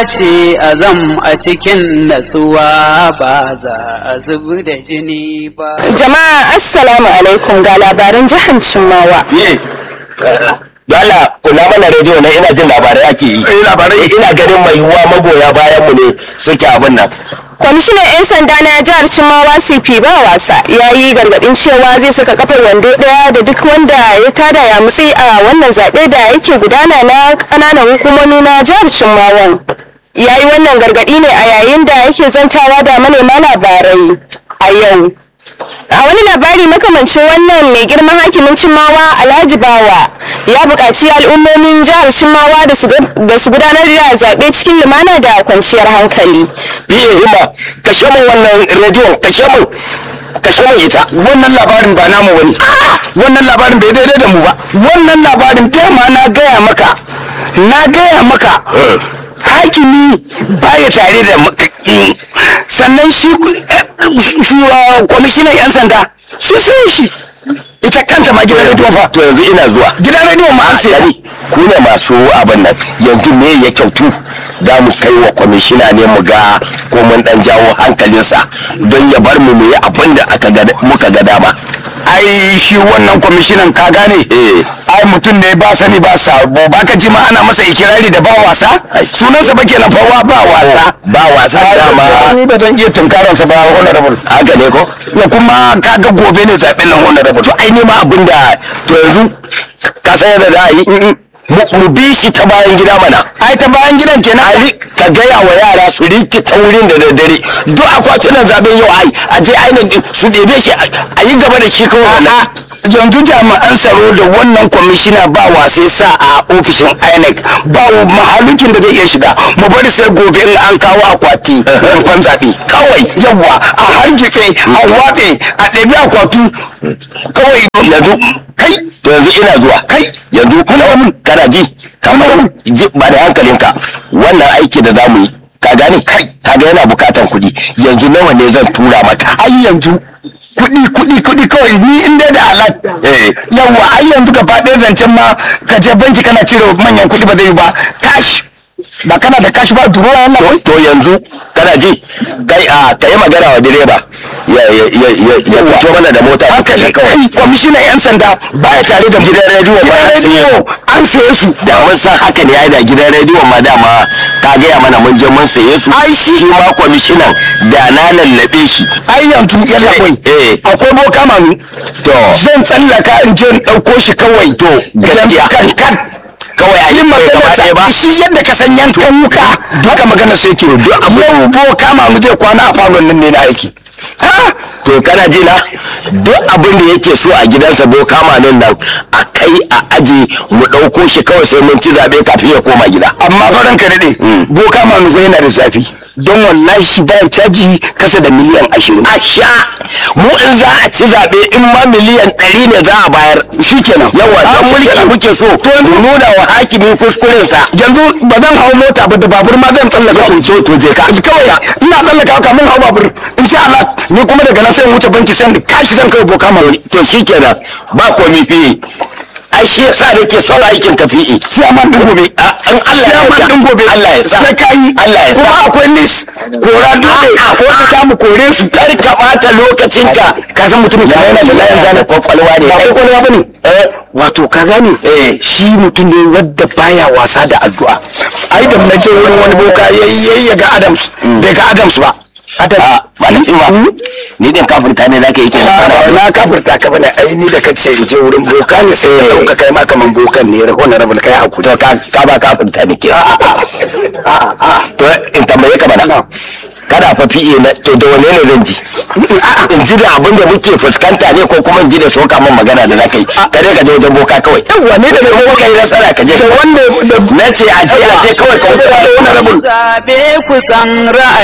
dace a zam a cikin natsuwa ba za a zubi da jini ba. Jama'a Assalamu alaikum ga labaran jihar Cimmawa. Ye. Dala kula mana rediyo na ina jin labarai ake yi. Eh labarai ina ganin mai yiwuwa magoya bayan mu ne suke abin nan. Kwamishinan 'yan sanda na jihar Cimmawa CP ba wasa ya yi gargadin cewa zai saka kafar wando daya da duk wanda ya tada ya mutsi a wannan zaɓe da yake gudana na ƙananan hukumomi na jihar Cimmawan. Ya yi wannan gargadi ne a yayin da yake zantawa da manema labarai a yau. a wani labari makamancin wannan mai girman hakimin cimmawa alhaji bawa ya buƙaci al'ummomin jihar cimmawa da su gudanar da zaɓe cikin lumana da kwanciyar hankali Biye hima kashe mun wannan rediyon kashe mun kashe mun ita. Wannan labarin ba namu wani. Wannan labarin bai daidai da mu ba. Wannan labarin dama na gaya maka. Na gaya maka. Hakimi baya tare da mak- sannan shi shi kwamishinan 'yan sanda su sai shi ita kanta ma gidan rediyon fa to yanzu ina zuwa gidan rediyon ma an sai ku ne masu abin nan yanzu me ya kyautu da mu kai wa kwamishina ne mu ga ko mun dan jawo hankalinsa don ya bar mu mu yi abin da aka ga muka ga dama ai shi wannan kwamishinan ka gane ai mutum ne ba sani ba sabo ba ka ji ma ana masa ikirari da ba wasa sunansa ba kenan fa ba wasa ba wasa dama ni ba zan iya tunkaransa ba honorable haka ne ko ya kuma kaga gobe ne zaɓen nan honorable to ai ne ma abin da to yanzu ka san yadda za a yi mu bi shi ta bayan gida mana ai ta bayan gidan kenan ai ka gaya wa yara su rike ta wurin da daddare duk akwatunan zaben yau ai a je ainihin su ɗebe shi a yi gaba da shi kawai na yanzu jami'an tsaro da wannan kwamishina ba wasai sa a ofishin inec ba mahalukin da zai iya shiga mu bari sai gobe in an kawo akwati rumfan zaɓe kawai yawa a hargitse a watse a ɗabi akwatu kawai yanzu kai yanzu ina zuwa kai yanzu kana kana ji kamar ji ba da hankalinka wannan aiki da zamu yi ka gane kai kaga yana bukatan kuɗi yanzu nawa ne zan tura maka ai yanzu kuɗi kuɗi kuɗi kawai ni in dai da alat yawa ai yanzu gaba ɗaya zancen ma ka je banki kana cire manyan kuɗi ba zai yi ba cash ba kana da cash ba duruwa yana to yanzu kana ji kai a kai magana wa direba ya ya ya ya ya fito mana da mota hankali kawai kwamishinan yan sanda baya tare da gidan rediyo ba rediyo an saye su da mun san haka ne ai da gidan rediyo ma dama ka gaya mana mun je mun saye su ai shi ma kwamishinan da na lallabe shi ai yanzu yan labai akwai boka mami to zan tsallaka in je in ɗauko shi kawai to gaskiya kan kan kawai a yi magana ba shi yadda ka san yankan wuka duka magana sai ke duk amma bo kama mu zai kwana a falon nan ne na aiki to kana ji na duk abin da yake so a gidansa bo kama nan nan a kai a aje mu ɗauko shi kawai sai mun ci zaɓe kafin ya koma gida amma faran ka daɗe bo kama mu yana da zafi don wallahi shi bayan caji kasa da miliyan ashirin a sha mu in za a ci zaɓe in ma miliyan ɗari ne za a bayar shi kenan yawa don mulki muke so mu nuna wa hakimi kuskurensa yanzu ba zan hau mota ba da babur ma zan tsallaka to to to je ka kawai ina tsallaka kamin hau babur in sha Allah ni kuma daga nan sai in wuce banki sai kashi zan kai boka mai to shi kenan ba komi fi ai shi yasa nake son aikin ka fi'i ciyaman din gobe in Allah ya ciyaman din gobe Allah ya sa sai kai Allah ya sa kuma akwai list kora dole akwai wanda za mu kore su kar ka bata lokacin ka ka san mutumin ka yana da layin zana kwakwalwa ne ba kwakwalwa bane eh wato ka gane eh shi mutum ne wadda baya wasa da addu'a ai da na je wurin wani boka yayi yayi ga Adams bai ga Adams ba Adam ba na ba ni din kafirta ne zaka yi kenan na kafirta ka bane ai ni da kace in je wurin boka ne sai ya dauka kai ma kaman bokan ne ra wannan rabul kai hakuri to ka ka ba kafirta ne ke a a a to in tambaye ka bana kada fa fiye na to da wane ne zan ji in ji da abin da muke fuskanta ne ko kuma in ji da soka min magana da zaka yi kare ka je wajen boka kawai yawa ne da mai kuma kai nasara ka je wanda na ce a je a je kawai ka wuce wannan rabul Zabe kusan ra'ayi.